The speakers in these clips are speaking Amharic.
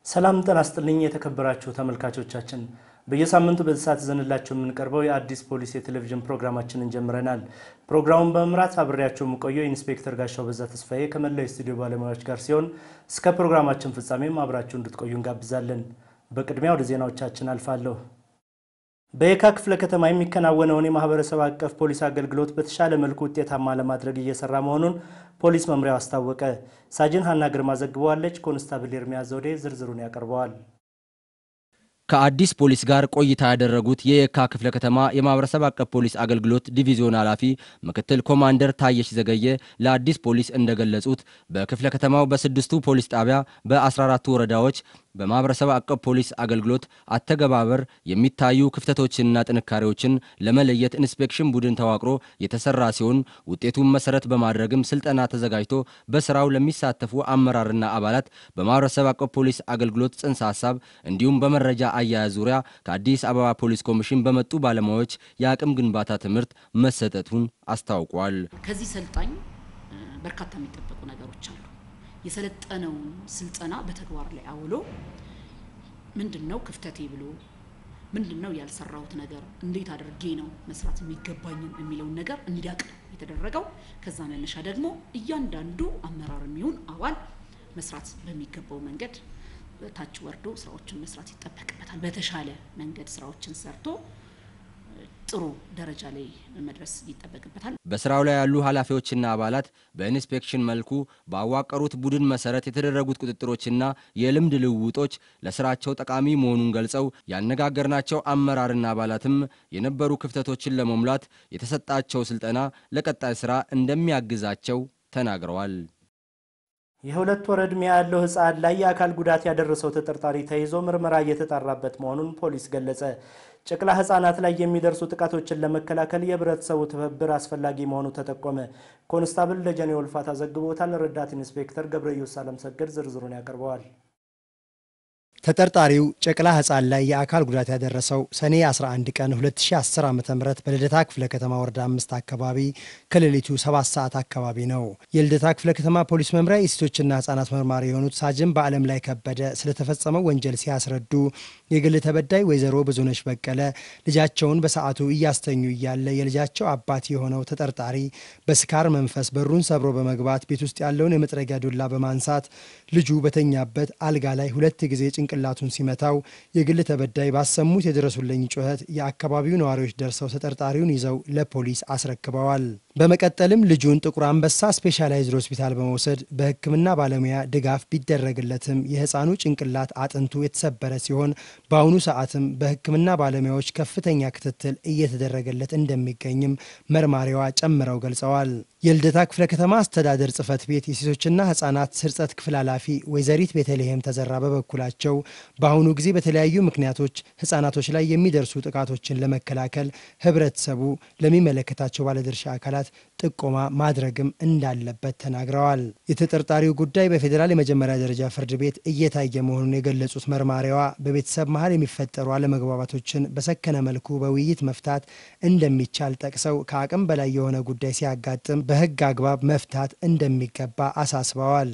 ሰላም ጤና ይስጥልኝ የተከበራችሁ ተመልካቾቻችን፣ በየሳምንቱ በዚህ ሰዓት ይዘንላችሁ የምንቀርበው የአዲስ ፖሊስ የቴሌቪዥን ፕሮግራማችንን ጀምረናል። ፕሮግራሙን በመምራት አብሬያቸው የምቆየው ኢንስፔክተር ጋሻው በዛ ተስፋዬ ከመላው የስቱዲዮ ባለሙያዎች ጋር ሲሆን እስከ ፕሮግራማችን ፍጻሜም አብራችሁ እንድትቆዩ እንጋብዛለን። በቅድሚያ ወደ ዜናዎቻችን አልፋለሁ። በየካ ክፍለ ከተማ የሚከናወነውን የማህበረሰብ አቀፍ ፖሊስ አገልግሎት በተሻለ መልኩ ውጤታማ ለማድረግ እየሰራ መሆኑን ፖሊስ መምሪያው አስታወቀ። ሳጅን ሀና ግርማ ዘግበዋለች። ኮንስታብል ኤርሚያ ዘውዴ ዝርዝሩን ያቀርበዋል። ከአዲስ ፖሊስ ጋር ቆይታ ያደረጉት የየካ ክፍለ ከተማ የማህበረሰብ አቀፍ ፖሊስ አገልግሎት ዲቪዚዮን ኃላፊ ምክትል ኮማንደር ታየሽ ዘገየ ለአዲስ ፖሊስ እንደገለጹት በክፍለ ከተማው በስድስቱ ፖሊስ ጣቢያ በ14ቱ ወረዳዎች በማህበረሰብ አቀፍ ፖሊስ አገልግሎት አተገባበር የሚታዩ ክፍተቶችንና ጥንካሬዎችን ለመለየት ኢንስፔክሽን ቡድን ተዋቅሮ የተሰራ ሲሆን ውጤቱን መሰረት በማድረግም ስልጠና ተዘጋጅቶ በስራው ለሚሳተፉ አመራርና አባላት በማህበረሰብ አቀፍ ፖሊስ አገልግሎት ጽንሰ ሀሳብ እንዲሁም በመረጃ አያያዝ ዙሪያ ከአዲስ አበባ ፖሊስ ኮሚሽን በመጡ ባለሙያዎች የአቅም ግንባታ ትምህርት መሰጠቱን አስታውቋል። ከዚህ ሰልጣኝ በርካታ የሚጠበቁ ነገሮች አሉ። የሰለጠነውን ስልጠና በተግባር ላይ አውሎ ምንድን ነው ክፍተቴ ብሎ ምንድን ነው ያልሰራሁት ነገር እንዴት አድርጌ ነው መስራት የሚገባኝን የሚለውን ነገር እንዲያውቅ የተደረገው። ከዛ መነሻ ደግሞ እያንዳንዱ አመራር የሚሆን አባል መስራት በሚገባው መንገድ ታች ወርዶ ስራዎችን መስራት ይጠበቅበታል። በተሻለ መንገድ ስራዎችን ሰርቶ ጥሩ ደረጃ ላይ መድረስ ይጠበቅበታል። በስራው ላይ ያሉ ኃላፊዎችና አባላት በኢንስፔክሽን መልኩ ባዋቀሩት ቡድን መሰረት የተደረጉት ቁጥጥሮችና የልምድ ልውውጦች ለስራቸው ጠቃሚ መሆኑን ገልጸው ያነጋገርናቸው አመራርና አባላትም የነበሩ ክፍተቶችን ለመሙላት የተሰጣቸው ስልጠና ለቀጣይ ስራ እንደሚያግዛቸው ተናግረዋል። የሁለት ወር ዕድሜ ያለው ህፃን ላይ የአካል ጉዳት ያደረሰው ተጠርጣሪ ተይዞ ምርመራ እየተጣራበት መሆኑን ፖሊስ ገለጸ። ጨቅላ ህጻናት ላይ የሚደርሱ ጥቃቶችን ለመከላከል የህብረተሰቡ ትብብር አስፈላጊ መሆኑ ተጠቆመ። ኮንስታብል ደጀኔ ወልፋታ ዘግቦታል። ረዳት ኢንስፔክተር ገብረየሱስ አለምሰገድ ዝርዝሩን ያቀርበዋል። ተጠርጣሪው ጨቅላ ህፃን ላይ የአካል ጉዳት ያደረሰው ሰኔ 11 ቀን 2010 ዓ ም በልደታ ክፍለ ከተማ ወረዳ አምስት አካባቢ ከሌሊቱ 7 ሰዓት አካባቢ ነው። የልደታ ክፍለ ከተማ ፖሊስ መምሪያ የሴቶችና ህጻናት መርማሪ የሆኑት ሳጅን በዓለም ላይ ከበደ ስለተፈጸመው ወንጀል ሲያስረዱ የግል ተበዳይ ወይዘሮ ብዙነሽ በቀለ ልጃቸውን በሰዓቱ እያስተኙ እያለ የልጃቸው አባት የሆነው ተጠርጣሪ በስካር መንፈስ በሩን ሰብሮ በመግባት ቤት ውስጥ ያለውን የመጥረጊያ ዱላ በማንሳት ልጁ በተኛበት አልጋ ላይ ሁለት ጊዜ ጭንቅላቱን ሲመታው የግል ተበዳይ ባሰሙት የድረሱልኝ ጩኸት የአካባቢው ነዋሪዎች ደርሰው ተጠርጣሪውን ይዘው ለፖሊስ አስረክበዋል። በመቀጠልም ልጁን ጥቁር አንበሳ ስፔሻላይዝድ ሆስፒታል በመውሰድ በሕክምና ባለሙያ ድጋፍ ቢደረግለትም የህፃኑ ጭንቅላት አጥንቱ የተሰበረ ሲሆን በአሁኑ ሰዓትም በሕክምና ባለሙያዎች ከፍተኛ ክትትል እየተደረገለት እንደሚገኝም መርማሪዋ ጨምረው ገልጸዋል። የልደታ ክፍለ ከተማ አስተዳደር ጽሕፈት ቤት የሴቶችና ህጻናት ስርጸት ክፍል ኃላፊ ወይዘሪት ቤተልሔም ተዘራ በበኩላቸው በአሁኑ ጊዜ በተለያዩ ምክንያቶች ህጻናቶች ላይ የሚደርሱ ጥቃቶችን ለመከላከል ህብረተሰቡ ለሚመለከታቸው ባለድርሻ አካላት ጥቆማ ማድረግም እንዳለበት ተናግረዋል። የተጠርጣሪው ጉዳይ በፌዴራል የመጀመሪያ ደረጃ ፍርድ ቤት እየታየ መሆኑን የገለጹት መርማሪዋ በቤተሰብ መሀል የሚፈጠሩ አለመግባባቶችን በሰከነ መልኩ በውይይት መፍታት እንደሚቻል ጠቅሰው ከአቅም በላይ የሆነ ጉዳይ ሲያጋጥም በህግ አግባብ መፍታት እንደሚገባ አሳስበዋል።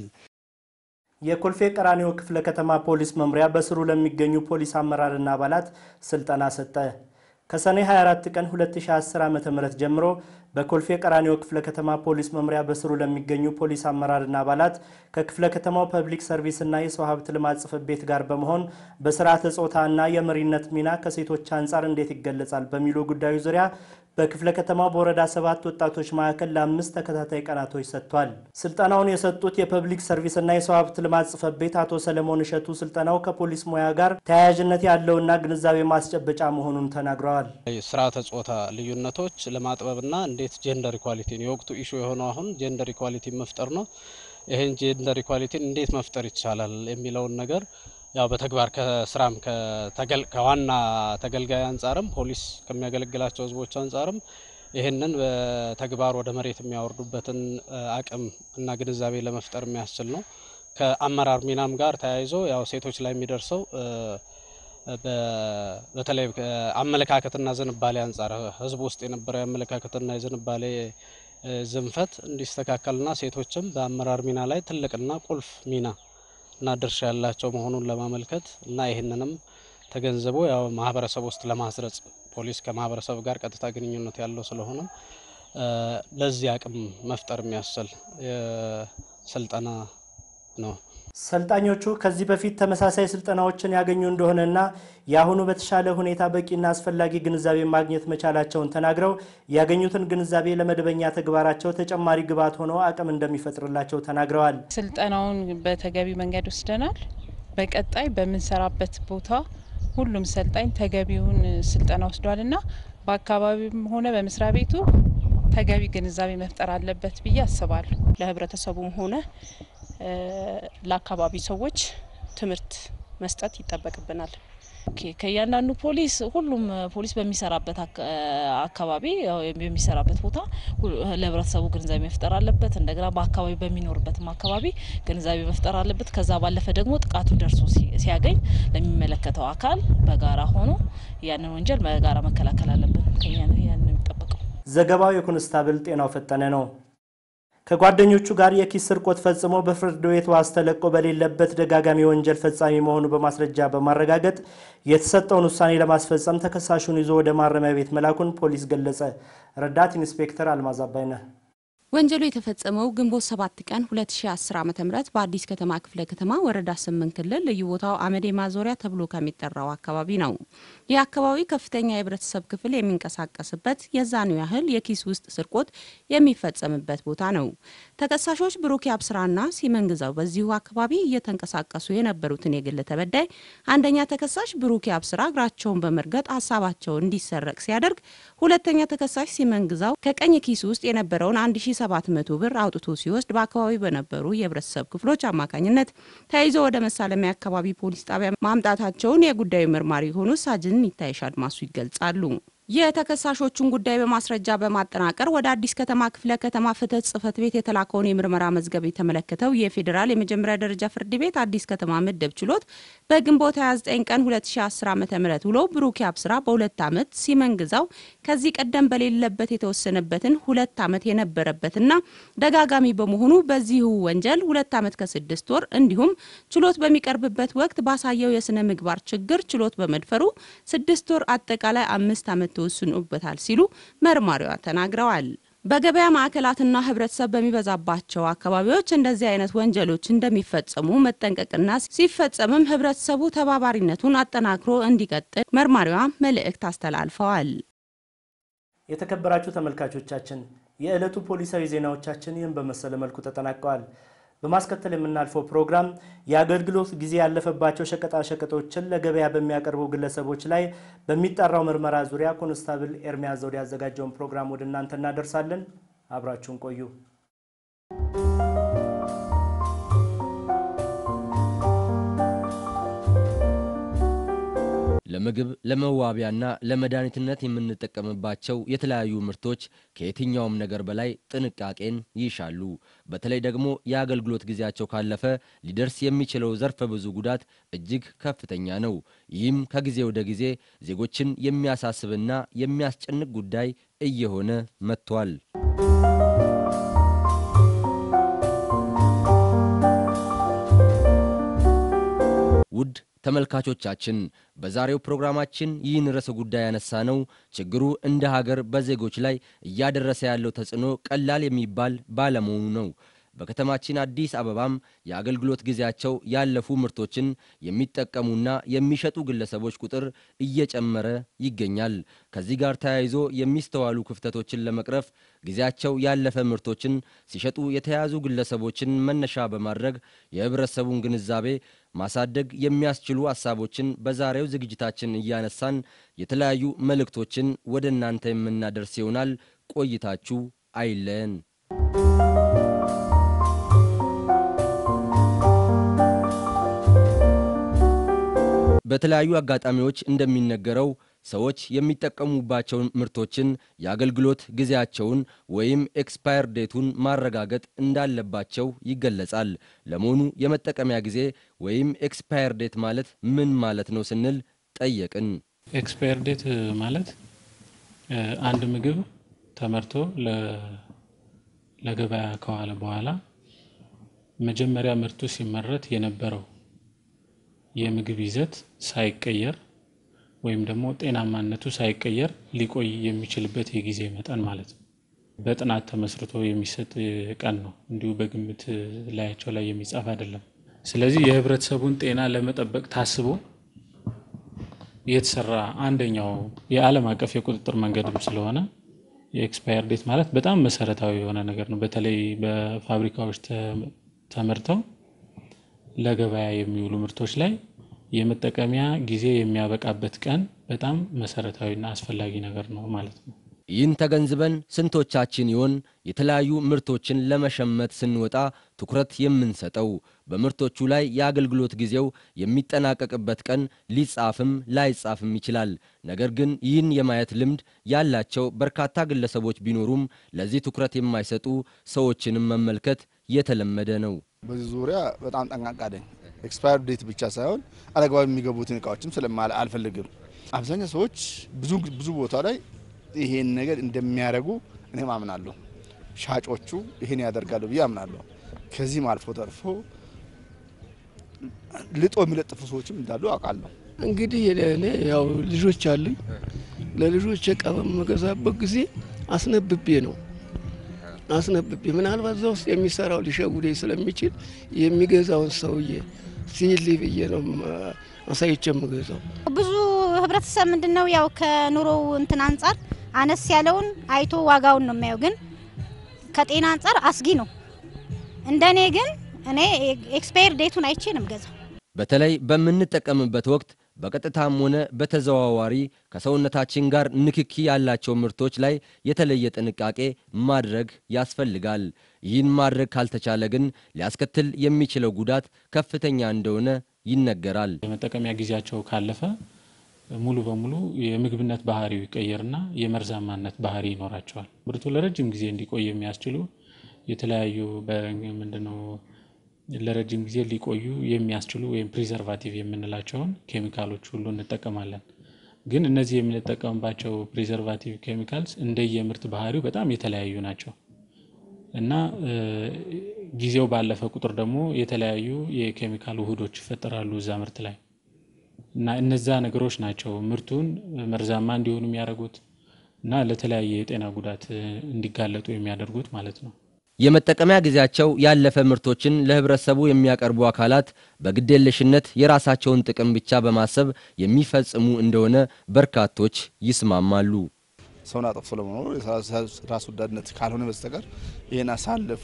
የኮልፌ ቀራኒዮ ክፍለ ከተማ ፖሊስ መምሪያ በስሩ ለሚገኙ ፖሊስ አመራርና አባላት ስልጠና ሰጠ። ከሰኔ 24 ቀን 2010 ዓ.ም ጀምሮ በኮልፌ ቀራኒዮ ክፍለ ከተማ ፖሊስ መምሪያ በስሩ ለሚገኙ ፖሊስ አመራርና አባላት ከክፍለ ከተማው ፐብሊክ ሰርቪስና የሰው ሀብት ልማት ጽሕፈት ቤት ጋር በመሆን በስርዓተ ጾታና የመሪነት ሚና ከሴቶች አንጻር እንዴት ይገለጻል በሚሉ ጉዳዮች ዙሪያ በክፍለ ከተማው በወረዳ ሰባት ወጣቶች ማዕከል ለአምስት ተከታታይ ቀናቶች ሰጥቷል። ስልጠናውን የሰጡት የፐብሊክ ሰርቪስና የሰው ሀብት ልማት ጽሕፈት ቤት አቶ ሰለሞን እሸቱ ስልጠናው ከፖሊስ ሙያ ጋር ተያያዥነት ያለውና ግንዛቤ ማስጨበጫ መሆኑን ተናግረዋል። ስርዓተ ጾታ ልዩነቶች ለማጥበብና እንዴት ጀንደር ኢኳሊቲን የወቅቱ ኢሹ የሆነው አሁን ጀንደር ኢኳሊቲን መፍጠር ነው። ይህን ጀንደር ኢኳሊቲን እንዴት መፍጠር ይቻላል የሚለውን ነገር ያው በተግባር ከስራም ከዋና ተገልጋይ አንጻርም ፖሊስ ከሚያገለግላቸው ሕዝቦች አንጻርም ይህንን በተግባር ወደ መሬት የሚያወርዱበትን አቅም እና ግንዛቤ ለመፍጠር የሚያስችል ነው። ከአመራር ሚናም ጋር ተያይዞ ያው ሴቶች ላይ የሚደርሰው በተለይ አመለካከትና ዝንባሌ አንጻር ሕዝብ ውስጥ የነበረው የአመለካከትና የዝንባሌ ዝንፈት እንዲስተካከልና ሴቶችም በአመራር ሚና ላይ ትልቅና ቁልፍ ሚና እና ድርሻ ያላቸው መሆኑን ለማመልከት እና ይህንንም ተገንዝቦ ያው ማህበረሰብ ውስጥ ለማስረጽ ፖሊስ ከማህበረሰብ ጋር ቀጥታ ግንኙነት ያለው ስለሆነ ለዚህ አቅም መፍጠር የሚያስችል ስልጠና ነው። ሰልጣኞቹ ከዚህ በፊት ተመሳሳይ ስልጠናዎችን ያገኙ እንደሆነና የአሁኑ በተሻለ ሁኔታ በቂና አስፈላጊ ግንዛቤ ማግኘት መቻላቸውን ተናግረው ያገኙትን ግንዛቤ ለመደበኛ ተግባራቸው ተጨማሪ ግብዓት ሆኖ አቅም እንደሚፈጥርላቸው ተናግረዋል። ስልጠናውን በተገቢ መንገድ ወስደናል። በቀጣይ በምንሰራበት ቦታ ሁሉም ሰልጣኝ ተገቢውን ስልጠና ወስዷል እና በአካባቢውም ሆነ በመስሪያ ቤቱ ተገቢ ግንዛቤ መፍጠር አለበት ብዬ አስባለሁ። ለህብረተሰቡም ሆነ ለአካባቢ ሰዎች ትምህርት መስጠት ይጠበቅብናል። ከእያንዳንዱ ፖሊስ ሁሉም ፖሊስ በሚሰራበት አካባቢ በሚሰራበት ቦታ ለህብረተሰቡ ግንዛቤ መፍጠር አለበት። እንደገና በአካባቢ በሚኖርበትም አካባቢ ግንዛቤ መፍጠር አለበት። ከዛ ባለፈ ደግሞ ጥቃቱ ደርሶ ሲያገኝ ለሚመለከተው አካል በጋራ ሆኖ ያንን ወንጀል በጋራ መከላከል አለብን። ከኛ ያን የሚጠበቀው። ዘገባው የኮንስታብል ጤናው ፈጠነ ነው። ከጓደኞቹ ጋር የኪስ ስርቆት ፈጽሞ በፍርድ ቤት ዋስ ተለቆ በሌለበት ደጋጋሚ ወንጀል ፈጻሚ መሆኑ በማስረጃ በማረጋገጥ የተሰጠውን ውሳኔ ለማስፈጸም ተከሳሹን ይዞ ወደ ማረሚያ ቤት መላኩን ፖሊስ ገለጸ። ረዳት ኢንስፔክተር አልማዝ አባይነህ ወንጀሉ የተፈጸመው ግንቦት 7 ቀን 2010 ዓ.ም በአዲስ ከተማ ክፍለ ከተማ ወረዳ 8 ክልል ልዩ ቦታው አመዴ ማዞሪያ ተብሎ ከሚጠራው አካባቢ ነው። ይህ አካባቢ ከፍተኛ የህብረተሰብ ክፍል የሚንቀሳቀስበት የዛኑ ያህል የኪስ ውስጥ ስርቆት የሚፈጸምበት ቦታ ነው። ተከሳሾች ብሩክ አብስራና ሲመን ግዛው በዚሁ አካባቢ እየተንቀሳቀሱ የነበሩትን የግል ተበዳይ አንደኛ ተከሳሽ ብሩክ አብስራ እግራቸውን በመርገጥ ሀሳባቸው እንዲሰረቅ ሲያደርግ፣ ሁለተኛ ተከሳሽ ሲመን ግዛው ከቀኝ ኪስ ውስጥ የነበረውን 1700 ብር አውጥቶ ሲወስድ በአካባቢው በነበሩ የህብረተሰብ ክፍሎች አማካኝነት ተይዞ ወደ መሳለሚያ አካባቢ ፖሊስ ጣቢያ ማምጣታቸውን የጉዳዩ መርማሪ የሆኑ ሳጅን ይታይሽ አድማሱ ይገልጻሉ። የተከሳሾቹን ጉዳይ በማስረጃ በማጠናቀር ወደ አዲስ ከተማ ክፍለ ከተማ ፍትህ ጽህፈት ቤት የተላከውን የምርመራ መዝገብ የተመለከተው የፌዴራል የመጀመሪያ ደረጃ ፍርድ ቤት አዲስ ከተማ ምድብ ችሎት በግንቦት 29 ቀን 2010 ዓ ም ውሎ ብሩክ አብስራ በሁለት ዓመት ሲመን ግዛው ከዚህ ቀደም በሌለበት የተወሰነበትን ሁለት ዓመት የነበረበትና ደጋጋሚ በመሆኑ በዚሁ ወንጀል ሁለት ዓመት ከስድስት ወር እንዲሁም ችሎት በሚቀርብበት ወቅት ባሳየው የስነ ምግባር ችግር ችሎት በመድፈሩ ስድስት ወር አጠቃላይ አምስት ዓመት ተወስኖበታል ሲሉ መርማሪዋ ተናግረዋል። በገበያ ማዕከላትና ህብረተሰብ በሚበዛባቸው አካባቢዎች እንደዚህ አይነት ወንጀሎች እንደሚፈጸሙ መጠንቀቅና ሲፈጸምም ህብረተሰቡ ተባባሪነቱን አጠናክሮ እንዲቀጥል መርማሪዋ መልእክት አስተላልፈዋል። የተከበራችሁ ተመልካቾቻችን የዕለቱ ፖሊሳዊ ዜናዎቻችን ይህን በመሰለ መልኩ ተጠናቀዋል። በማስከተል የምናልፈው ፕሮግራም የአገልግሎት ጊዜ ያለፈባቸው ሸቀጣሸቀጦችን ለገበያ በሚያቀርቡ ግለሰቦች ላይ በሚጠራው ምርመራ ዙሪያ ኮንስታብል ኤርሚያስ ዘውዴ ያዘጋጀውን ፕሮግራም ወደ እናንተ እናደርሳለን። አብራችሁን ቆዩ። ለምግብ ለመዋቢያና ለመድኃኒትነት የምንጠቀምባቸው የተለያዩ ምርቶች ከየትኛውም ነገር በላይ ጥንቃቄን ይሻሉ። በተለይ ደግሞ የአገልግሎት ጊዜያቸው ካለፈ ሊደርስ የሚችለው ዘርፈ ብዙ ጉዳት እጅግ ከፍተኛ ነው። ይህም ከጊዜ ወደ ጊዜ ዜጎችን የሚያሳስብና የሚያስጨንቅ ጉዳይ እየሆነ መጥቷል። ውድ ተመልካቾቻችን በዛሬው ፕሮግራማችን ይህን ርዕሰ ጉዳይ ያነሳ ነው ችግሩ እንደ ሀገር በዜጎች ላይ እያደረሰ ያለው ተጽዕኖ ቀላል የሚባል ባለመሆኑ ነው። በከተማችን አዲስ አበባም የአገልግሎት ጊዜያቸው ያለፉ ምርቶችን የሚጠቀሙና የሚሸጡ ግለሰቦች ቁጥር እየጨመረ ይገኛል። ከዚህ ጋር ተያይዞ የሚስተዋሉ ክፍተቶችን ለመቅረፍ ጊዜያቸው ያለፈ ምርቶችን ሲሸጡ የተያዙ ግለሰቦችን መነሻ በማድረግ የህብረተሰቡን ግንዛቤ ማሳደግ የሚያስችሉ ሀሳቦችን በዛሬው ዝግጅታችን እያነሳን የተለያዩ መልእክቶችን ወደ እናንተ የምናደርስ ይሆናል። ቆይታችሁ አይለየን። በተለያዩ አጋጣሚዎች እንደሚነገረው ሰዎች የሚጠቀሙባቸውን ምርቶችን የአገልግሎት ጊዜያቸውን ወይም ኤክስፓየር ዴቱን ማረጋገጥ እንዳለባቸው ይገለጻል። ለመሆኑ የመጠቀሚያ ጊዜ ወይም ኤክስፓየር ዴት ማለት ምን ማለት ነው ስንል ጠየቅን። ኤክስፓየር ዴት ማለት አንድ ምግብ ተመርቶ ለገበያ ከዋለ በኋላ መጀመሪያ ምርቱ ሲመረት የነበረው የምግብ ይዘት ሳይቀየር ወይም ደግሞ ጤናማነቱ ሳይቀየር ሊቆይ የሚችልበት የጊዜ መጠን ማለት ነው። በጥናት ተመስርቶ የሚሰጥ ቀን ነው። እንዲሁ በግምት ላያቸው ላይ የሚጻፍ አይደለም። ስለዚህ የህብረተሰቡን ጤና ለመጠበቅ ታስቦ የተሰራ አንደኛው የዓለም አቀፍ የቁጥጥር መንገድም ስለሆነ የኤክስፓየር ዴት ማለት በጣም መሰረታዊ የሆነ ነገር ነው። በተለይ በፋብሪካዎች ተመርተው ለገበያ የሚውሉ ምርቶች ላይ የመጠቀሚያ ጊዜ የሚያበቃበት ቀን በጣም መሰረታዊና አስፈላጊ ነገር ነው ማለት ነው። ይህን ተገንዝበን ስንቶቻችን ይሆን የተለያዩ ምርቶችን ለመሸመት ስንወጣ ትኩረት የምንሰጠው? በምርቶቹ ላይ የአገልግሎት ጊዜው የሚጠናቀቅበት ቀን ሊጻፍም ላይጻፍም ይችላል። ነገር ግን ይህን የማየት ልምድ ያላቸው በርካታ ግለሰቦች ቢኖሩም ለዚህ ትኩረት የማይሰጡ ሰዎችንም መመልከት የተለመደ ነው። በዚህ ዙሪያ በጣም ጠንቃቃ ነኝ። ኤክስፓየር ዴት ብቻ ሳይሆን አለግባብ የሚገቡትን እቃዎችም ስለማለ አልፈልግም። አብዛኛው ሰዎች ብዙ ብዙ ቦታ ላይ ይሄን ነገር እንደሚያደርጉ እኔም አምናለሁ። ሻጮቹ ይሄን ያደርጋሉ ብዬ አምናለሁ። ከዚህም አልፎ ተርፎ ልጦ የሚለጥፉ ሰዎችም እንዳሉ አውቃለሁ። እንግዲህ እኔ ያው ልጆች አሉኝ። ለልጆች እቃ በምገዛበት ጊዜ አስነብቤ ነው አስነብቤ ምናልባት እዛ ውስጥ የሚሰራው ሊሸጉደኝ ስለሚችል የሚገዛውን ሰውዬ ሲል ብዬ ነው አሳይቼ የምገዛው። ብዙ ህብረተሰብ ምንድን ነው ያው ከኑሮው እንትን አንጻር አነስ ያለውን አይቶ ዋጋውን ነው የሚያየው። ግን ከጤና አንጻር አስጊ ነው። እንደኔ ግን እኔ ኤክስፓየር ዴቱን አይቼ ነው የምገዛው። በተለይ በምንጠቀምበት ወቅት በቀጥታም ሆነ በተዘዋዋሪ ከሰውነታችን ጋር ንክኪ ያላቸው ምርቶች ላይ የተለየ ጥንቃቄ ማድረግ ያስፈልጋል። ይህን ማድረግ ካልተቻለ ግን ሊያስከትል የሚችለው ጉዳት ከፍተኛ እንደሆነ ይነገራል። የመጠቀሚያ ጊዜያቸው ካለፈ ሙሉ በሙሉ የምግብነት ባህሪው ይቀየርና የመርዛማነት ባህሪ ይኖራቸዋል። ምርቱ ለረጅም ጊዜ እንዲቆይ የሚያስችሉ የተለያዩ ምንድነው ለረጅም ጊዜ ሊቆዩ የሚያስችሉ ወይም ፕሪዘርቫቲቭ የምንላቸውን ኬሚካሎች ሁሉ እንጠቀማለን። ግን እነዚህ የምንጠቀምባቸው ፕሪዘርቫቲቭ ኬሚካልስ እንደየምርት ባህሪው በጣም የተለያዩ ናቸው እና ጊዜው ባለፈ ቁጥር ደግሞ የተለያዩ የኬሚካል ውህዶች ይፈጠራሉ እዛ ምርት ላይ እና እነዛ ነገሮች ናቸው ምርቱን መርዛማ እንዲሆኑ የሚያደርጉት እና ለተለያየ የጤና ጉዳት እንዲጋለጡ የሚያደርጉት ማለት ነው። የመጠቀሚያ ጊዜያቸው ያለፈ ምርቶችን ለህብረተሰቡ የሚያቀርቡ አካላት በግዴለሽነት የራሳቸውን ጥቅም ብቻ በማሰብ የሚፈጽሙ እንደሆነ በርካቶች ይስማማሉ። ሰውን አጠፍቶ ለመኖር ራስ ወዳድነት ካልሆነ በስተቀር ይህን አሳልፎ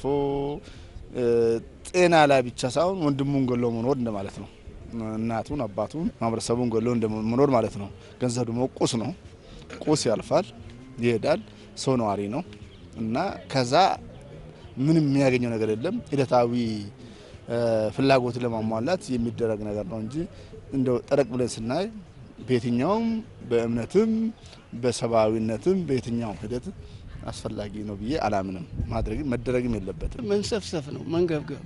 ጤና ላይ ብቻ ሳይሆን ወንድሙን ገሎ መኖር እንደማለት ነው። እናቱን፣ አባቱን፣ ማህበረሰቡን ገሎ እንደመኖር ማለት ነው። ገንዘብ ደግሞ ቁስ ነው። ቁስ ያልፋል፣ ይሄዳል። ሰው ነዋሪ ነው እና ከዛ ምንም የሚያገኘው ነገር የለም። ሂደታዊ ፍላጎትን ለማሟላት የሚደረግ ነገር ነው እንጂ እንደው ጠረቅ ብለን ስናይ በየትኛውም በእምነትም በሰብአዊነትም በየትኛውም ሂደት አስፈላጊ ነው ብዬ አላምንም። ማድረግም መደረግም የለበትም። መንሰፍሰፍ ነው መንገብገብ።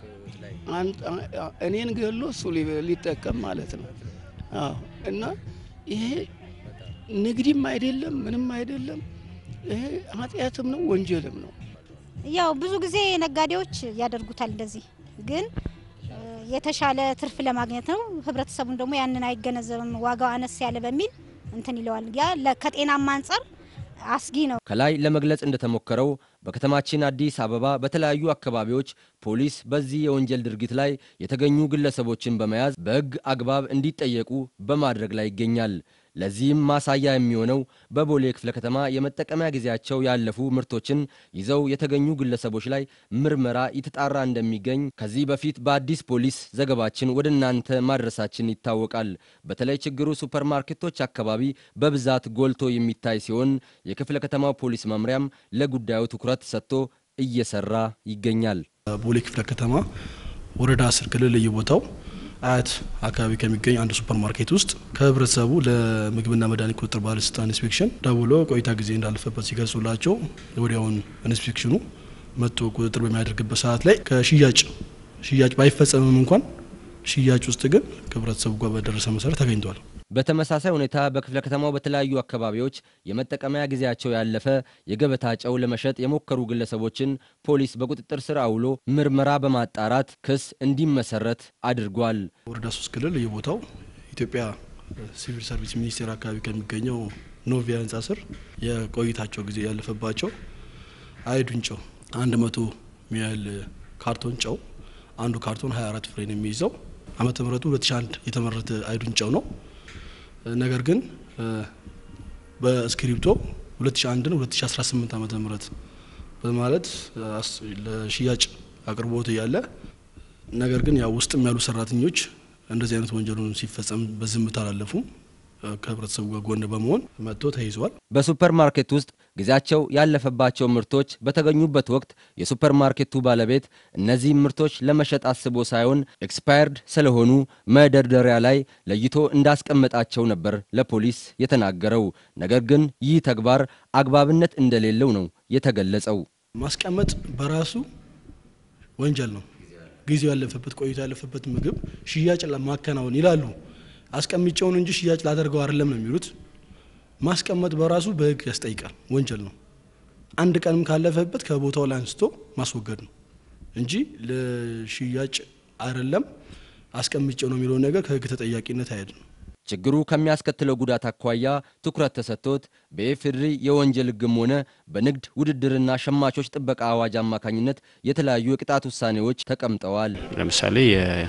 እኔን ገሎ እሱ ሊጠቀም ማለት ነው። አዎ እና ይሄ ንግድም አይደለም ምንም አይደለም። ይሄ ኃጢአትም ነው ወንጀልም ነው። ያው ብዙ ጊዜ ነጋዴዎች ያደርጉታል እንደዚህ፣ ግን የተሻለ ትርፍ ለማግኘት ነው። ህብረተሰቡን ደግሞ ያንን አይገነዘብም። ዋጋው አነስ ያለ በሚል እንትን ይለዋል። ያ ከጤናማ አንጻር አስጊ ነው። ከላይ ለመግለጽ እንደተሞከረው በከተማችን አዲስ አበባ በተለያዩ አካባቢዎች ፖሊስ በዚህ የወንጀል ድርጊት ላይ የተገኙ ግለሰቦችን በመያዝ በሕግ አግባብ እንዲጠየቁ በማድረግ ላይ ይገኛል። ለዚህም ማሳያ የሚሆነው በቦሌ ክፍለ ከተማ የመጠቀሚያ ጊዜያቸው ያለፉ ምርቶችን ይዘው የተገኙ ግለሰቦች ላይ ምርመራ የተጣራ እንደሚገኝ ከዚህ በፊት በአዲስ ፖሊስ ዘገባችን ወደ እናንተ ማድረሳችን ይታወቃል። በተለይ ችግሩ ሱፐርማርኬቶች አካባቢ በብዛት ጎልቶ የሚታይ ሲሆን የክፍለ ከተማው ፖሊስ መምሪያም ለጉዳዩ ትኩረት ሰጥቶ እየሰራ ይገኛል። ቦሌ ክፍለ ከተማ ወረዳ አስር ክልል ልዩ ቦታው አያት አካባቢ ከሚገኝ አንድ ሱፐር ማርኬት ውስጥ ከህብረተሰቡ ለምግብና መድኃኒት ቁጥጥር ባለስልጣን ኢንስፔክሽን ደውሎ ቆይታ ጊዜ እንዳለፈበት ሲገልጹላቸው ወዲያውን ኢንስፔክሽኑ መጥቶ ቁጥጥር በሚያደርግበት ሰዓት ላይ ከሽያጭ ሽያጭ ባይፈጸምም እንኳን ሽያጭ ውስጥ ግን ከህብረተሰቡ ጋር በደረሰ መሰረት ተገኝቷል። በተመሳሳይ ሁኔታ በክፍለ ከተማው በተለያዩ አካባቢዎች የመጠቀሚያ ጊዜያቸው ያለፈ የገበታ ጨው ለመሸጥ የሞከሩ ግለሰቦችን ፖሊስ በቁጥጥር ስር አውሎ ምርመራ በማጣራት ክስ እንዲመሰረት አድርጓል። ወረዳ ሶስት ክልል የቦታው ኢትዮጵያ ሲቪል ሰርቪስ ሚኒስቴር አካባቢ ከሚገኘው ኖቪያ ህንፃ ስር የቆይታቸው ጊዜ ያለፈባቸው አይዱን ጨው አንድ መቶ ሚያህል ካርቶን ጨው አንዱ ካርቶን 24 ፍሬን የሚይዘው ዓመተ ምህረቱ 2001 የተመረተ አይዱን ጨው ነው። ነገር ግን በእስክሪፕቶ 2001 ነው 2018 ዓመተ ምህረት በማለት ለሽያጭ አቅርቦት እያለ ነገር ግን ያው ውስጥም ያሉ ሰራተኞች እንደዚህ አይነት ወንጀሉን ሲፈጸም በዝምታ አላለፉም። ከህብረተሰቡ ጋር ጎን በመሆን መጥቶ ተይዘዋል። በሱፐር ማርኬት ውስጥ ጊዜያቸው ያለፈባቸው ምርቶች በተገኙበት ወቅት የሱፐር ማርኬቱ ባለቤት እነዚህ ምርቶች ለመሸጥ አስቦ ሳይሆን ኤክስፓየርድ ስለሆኑ መደርደሪያ ላይ ለይቶ እንዳስቀመጣቸው ነበር ለፖሊስ የተናገረው። ነገር ግን ይህ ተግባር አግባብነት እንደሌለው ነው የተገለጸው። ማስቀመጥ በራሱ ወንጀል ነው። ጊዜው ያለፈበት ቆይቶ ያለፈበት ምግብ ሽያጭ ለማከናወን ይላሉ። አስቀምጬውን እንጂ ሽያጭ ላደርገው አይደለም ነው የሚሉት። ማስቀመጥ በራሱ በህግ ያስጠይቃል፣ ወንጀል ነው። አንድ ቀንም ካለፈበት ከቦታው ላይ አንስቶ ማስወገድ ነው እንጂ ለሽያጭ አይደለም አስቀምጬው ነው የሚለውን ነገር ከህግ ተጠያቂነት አይሄድም። ችግሩ ከሚያስከትለው ጉዳት አኳያ ትኩረት ተሰጥቶት በኢፌዴሪ የወንጀል ህግም ሆነ በንግድ ውድድርና ሸማቾች ጥበቃ አዋጅ አማካኝነት የተለያዩ የቅጣት ውሳኔዎች ተቀምጠዋል። ለምሳሌ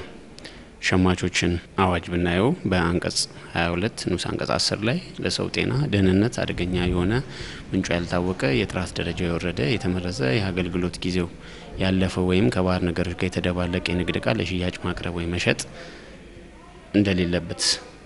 የሸማቾችን አዋጅ ብናየው በአንቀጽ 22 ንዑስ አንቀጽ 10 ላይ ለሰው ጤና ደህንነት አደገኛ የሆነ ምንጩ ያልታወቀ የጥራት ደረጃ የወረደ የተመረዘ የአገልግሎት ጊዜው ያለፈ ወይም ከባህር ነገሮች ጋር የተደባለቀ የንግድ እቃ ለሽያጭ ማቅረብ ወይም መሸጥ እንደሌለበት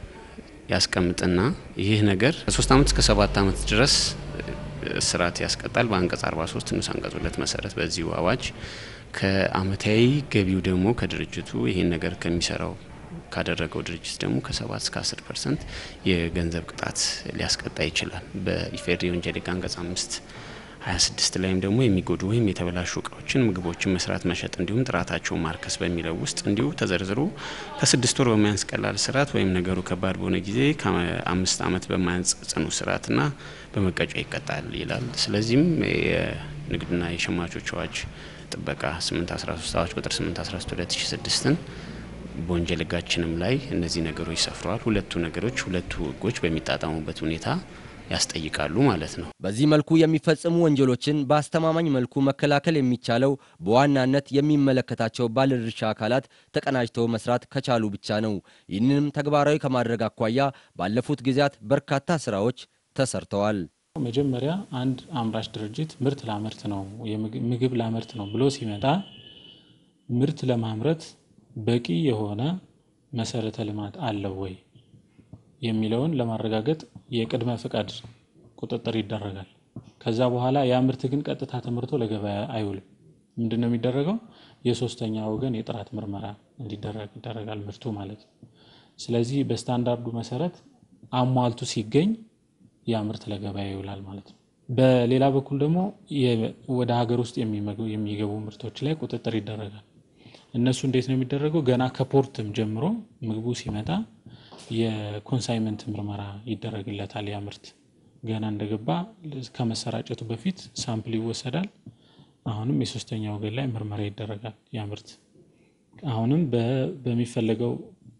ያስቀምጥና ይህ ነገር ከሶስት ዓመት እስከ ሰባት ዓመት ድረስ እስራት ያስቀጣል። በአንቀጽ 43 ንዑስ አንቀጽ ሁለት መሰረት በዚሁ አዋጅ ከአመታዊ ገቢው ደግሞ ከድርጅቱ ይህን ነገር ከሚሰራው ካደረገው ድርጅት ደግሞ ከሰባት እስከ አስር ፐርሰንት የገንዘብ ቅጣት ሊያስቀጣ ይችላል። በኢፌዴሪ ወንጀል ህግ አንቀጽ አምስት 26 ላይም ደግሞ የሚጎዱ ወይም የተበላሹ እቃዎችን፣ ምግቦችን መስራት፣ መሸጥ እንዲሁም ጥራታቸውን ማርከስ በሚለው ውስጥ እንዲሁ ተዘርዝሮ ከስድስት ወር በማያንስ ቀላል እስራት ወይም ነገሩ ከባድ በሆነ ጊዜ ከአምስት ዓመት በማያንስ ጽኑ እስራትና በመቀጫ ይቀጣል ይላል። ስለዚህም የንግድና የሸማቾች አዋጅ ጥበቃ 813 አዋጅ ቁጥር 813 2006ን በወንጀል ህጋችንም ላይ እነዚህ ነገሮች ሰፍረዋል። ሁለቱ ነገሮች ሁለቱ ህጎች በሚጣጣሙበት ሁኔታ ያስጠይቃሉ ማለት ነው። በዚህ መልኩ የሚፈጸሙ ወንጀሎችን በአስተማማኝ መልኩ መከላከል የሚቻለው በዋናነት የሚመለከታቸው ባለድርሻ አካላት ተቀናጅተው መስራት ከቻሉ ብቻ ነው። ይህንንም ተግባራዊ ከማድረግ አኳያ ባለፉት ጊዜያት በርካታ ስራዎች ተሰርተዋል። መጀመሪያ አንድ አምራች ድርጅት ምርት ላመርት ነው ምግብ ላመርት ነው ብሎ ሲመጣ ምርት ለማምረት በቂ የሆነ መሰረተ ልማት አለው ወይ የሚለውን ለማረጋገጥ የቅድመ ፍቃድ ቁጥጥር ይደረጋል። ከዛ በኋላ ያ ምርት ግን ቀጥታ ተመርቶ ለገበያ አይውልም። ምንድን ነው የሚደረገው? የሶስተኛ ወገን የጥራት ምርመራ እንዲደረግ ይደረጋል፣ ምርቱ ማለት ነው። ስለዚህ በስታንዳርዱ መሰረት አሟልቱ ሲገኝ ያ ምርት ለገበያ ይውላል ማለት ነው። በሌላ በኩል ደግሞ ወደ ሀገር ውስጥ የሚገቡ ምርቶች ላይ ቁጥጥር ይደረጋል። እነሱ እንዴት ነው የሚደረገው? ገና ከፖርትም ጀምሮ ምግቡ ሲመጣ የኮንሳይመንት ምርመራ ይደረግለታል። ያ ምርት ገና እንደገባ ከመሰራጨቱ በፊት ሳምፕል ይወሰዳል። አሁንም የሶስተኛ ወገን ላይ ምርመራ ይደረጋል። ያ ምርት አሁንም በሚፈለገው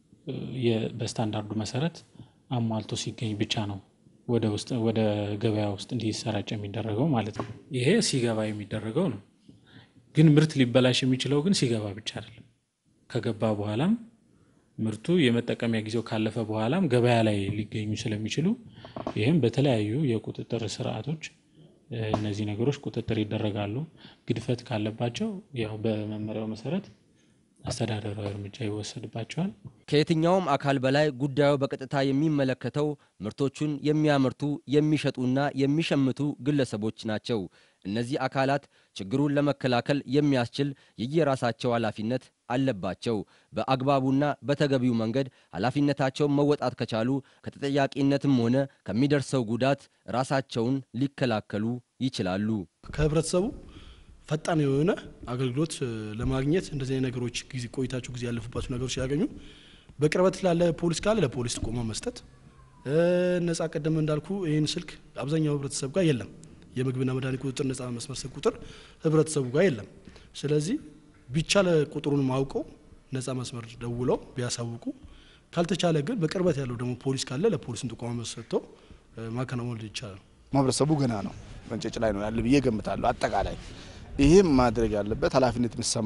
በስታንዳርዱ መሰረት አሟልቶ ሲገኝ ብቻ ነው ወደ ውስጥ ወደ ገበያ ውስጥ እንዲሰራጭ የሚደረገው ማለት ነው። ይሄ ሲገባ የሚደረገው ነው። ግን ምርት ሊበላሽ የሚችለው ግን ሲገባ ብቻ አይደለም። ከገባ በኋላም ምርቱ የመጠቀሚያ ጊዜው ካለፈ በኋላም ገበያ ላይ ሊገኙ ስለሚችሉ ይህም በተለያዩ የቁጥጥር ስርዓቶች እነዚህ ነገሮች ቁጥጥር ይደረጋሉ። ግድፈት ካለባቸው ያው በመመሪያው መሰረት አስተዳደራዊ እርምጃ ይወሰድባቸዋል። ከየትኛውም አካል በላይ ጉዳዩ በቀጥታ የሚመለከተው ምርቶቹን የሚያመርቱ የሚሸጡና የሚሸምቱ ግለሰቦች ናቸው። እነዚህ አካላት ችግሩን ለመከላከል የሚያስችል የየራሳቸው ኃላፊነት አለባቸው። በአግባቡና በተገቢው መንገድ ኃላፊነታቸውን መወጣት ከቻሉ ከተጠያቂነትም ሆነ ከሚደርሰው ጉዳት ራሳቸውን ሊከላከሉ ይችላሉ። ከህብረተሰቡ ፈጣን የሆነ አገልግሎት ለማግኘት እንደዚህ አይነት ነገሮች ጊዜ ቆይታቸው ጊዜ ያለፉባቸው ነገሮች ሲያገኙ በቅርበት ላለ ፖሊስ ካለ ለፖሊስ ጥቆማ መስጠት፣ ነጻ ቀደም እንዳልኩ ይህን ስልክ አብዛኛው ህብረተሰብ ጋር የለም። የምግብና መድኃኒት ቁጥጥር ነጻ መስመር ስልክ ቁጥር ህብረተሰቡ ጋር የለም። ስለዚህ ቢቻለ ቁጥሩን ማውቀው ነጻ መስመር ደውለው ቢያሳውቁ፣ ካልተቻለ ግን በቅርበት ያለው ደግሞ ፖሊስ ካለ ለፖሊስን ጥቆማ ሰጥቶ ማከናወን ይቻላል። ማህበረሰቡ ገና ነው በእንጭጭ ላይ ነው ያለ ብዬ ገምታለሁ። አጠቃላይ ይህም ማድረግ ያለበት ኃላፊነት የሚሰማ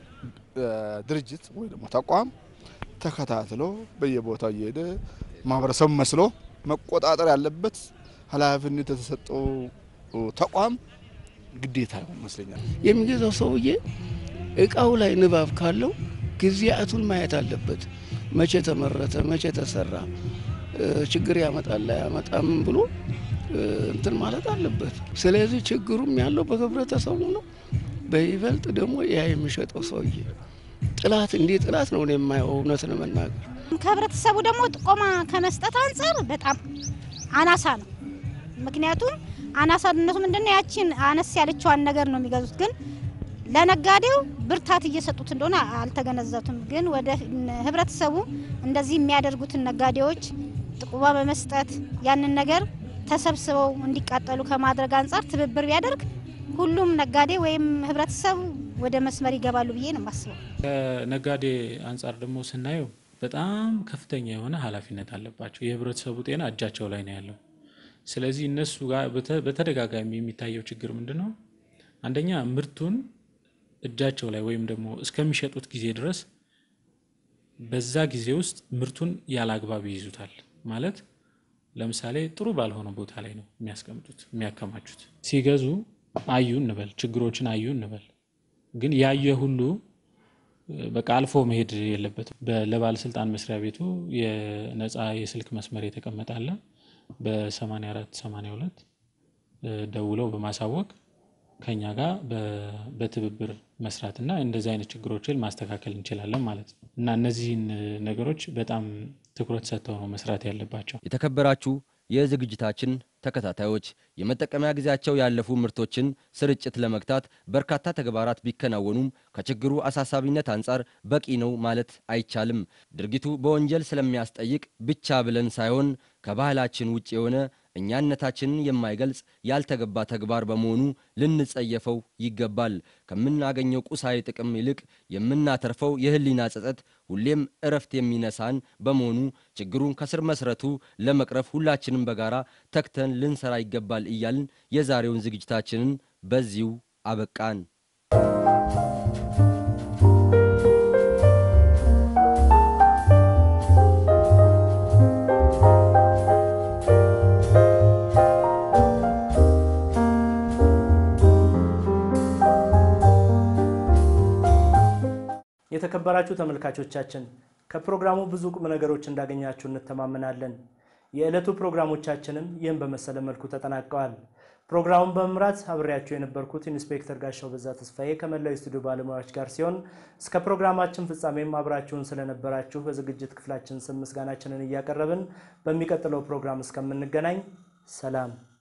ድርጅት ወይ ደግሞ ተቋም ተከታትሎ በየቦታው እየሄደ ማህበረሰቡ መስሎ መቆጣጠር ያለበት ኃላፊነት የተሰጠው ተቋም ግዴታ ይሆን ይመስለኛል። የሚገዛው ሰውዬ እቃው ላይ ንባብ ካለው ጊዜያቱን ማየት አለበት። መቼ ተመረተ፣ መቼ ተሰራ፣ ችግር ያመጣል አያመጣም ብሎ እንትን ማለት አለበት። ስለዚህ ችግሩም ያለው በህብረተሰቡ ነው። በይበልጥ ደግሞ ያ የሚሸጠው ሰውዬ ጥላት እንዲህ ጥላት ነው የማየው እውነት ለመናገር ከህብረተሰቡ ደግሞ ጥቆማ ከመስጠት አንጻር በጣም አናሳ ነው። ምክንያቱም አናሳነቱ ምንድነው? ያችን አነስ ያለችዋን ነገር ነው የሚገዙት። ግን ለነጋዴው ብርታት እየሰጡት እንደሆነ አልተገነዘቱም። ግን ወደ ህብረተሰቡ እንደዚህ የሚያደርጉትን ነጋዴዎች ጥቆማ በመስጠት ያንን ነገር ተሰብስበው እንዲቃጠሉ ከማድረግ አንጻር ትብብር ቢያደርግ ሁሉም ነጋዴ ወይም ህብረተሰቡ ወደ መስመር ይገባሉ ብዬ ነው የማስበው። ከነጋዴ አንጻር ደግሞ ስናየው በጣም ከፍተኛ የሆነ ኃላፊነት አለባቸው። የህብረተሰቡ ጤና እጃቸው ላይ ነው ያለው። ስለዚህ እነሱ ጋር በተደጋጋሚ የሚታየው ችግር ምንድን ነው? አንደኛ ምርቱን እጃቸው ላይ ወይም ደግሞ እስከሚሸጡት ጊዜ ድረስ በዛ ጊዜ ውስጥ ምርቱን ያለ አግባብ ይይዙታል። ማለት ለምሳሌ ጥሩ ባልሆነ ቦታ ላይ ነው የሚያስቀምጡት የሚያከማቹት። ሲገዙ አዩ እንበል፣ ችግሮችን አዩ እንበል። ግን ያየ ሁሉ በቃ አልፎ መሄድ የለበትም። ለባለስልጣን መስሪያ ቤቱ የነፃ የስልክ መስመር የተቀመጠ አለ። በ84 82 ደውለው በማሳወቅ ከኛ ጋር በትብብር መስራትና እንደዚህ አይነት ችግሮችን ማስተካከል እንችላለን ማለት ነው እና እነዚህን ነገሮች በጣም ትኩረት ሰጥተው ነው መስራት ያለባቸው። የተከበራችሁ የዝግጅታችን ተከታታዮች የመጠቀሚያ ጊዜያቸው ያለፉ ምርቶችን ስርጭት ለመግታት በርካታ ተግባራት ቢከናወኑም ከችግሩ አሳሳቢነት አንጻር በቂ ነው ማለት አይቻልም። ድርጊቱ በወንጀል ስለሚያስጠይቅ ብቻ ብለን ሳይሆን ከባህላችን ውጭ የሆነ እኛነታችንን የማይገልጽ ያልተገባ ተግባር በመሆኑ ልንጸየፈው ይገባል። ከምናገኘው ቁሳዊ ጥቅም ይልቅ የምናተርፈው የሕሊና ጸጸት ሁሌም እረፍት የሚነሳን በመሆኑ ችግሩን ከስር መሰረቱ ለመቅረፍ ሁላችንም በጋራ ተግተን ልንሰራ ይገባል እያልን የዛሬውን ዝግጅታችንን በዚሁ አበቃን። የተከበራችሁ ተመልካቾቻችን ከፕሮግራሙ ብዙ ቁም ነገሮች እንዳገኛችሁ እንተማመናለን። የዕለቱ ፕሮግራሞቻችንም ይህን በመሰለ መልኩ ተጠናቀዋል። ፕሮግራሙን በመምራት አብሬያችሁ የነበርኩት ኢንስፔክተር ጋሻው በዛ ተስፋዬ ከመላው የስቱዲዮ ባለሙያዎች ጋር ሲሆን እስከ ፕሮግራማችን ፍጻሜም አብራችሁን ስለነበራችሁ በዝግጅት ክፍላችን ስም ምስጋናችንን እያቀረብን በሚቀጥለው ፕሮግራም እስከምንገናኝ ሰላም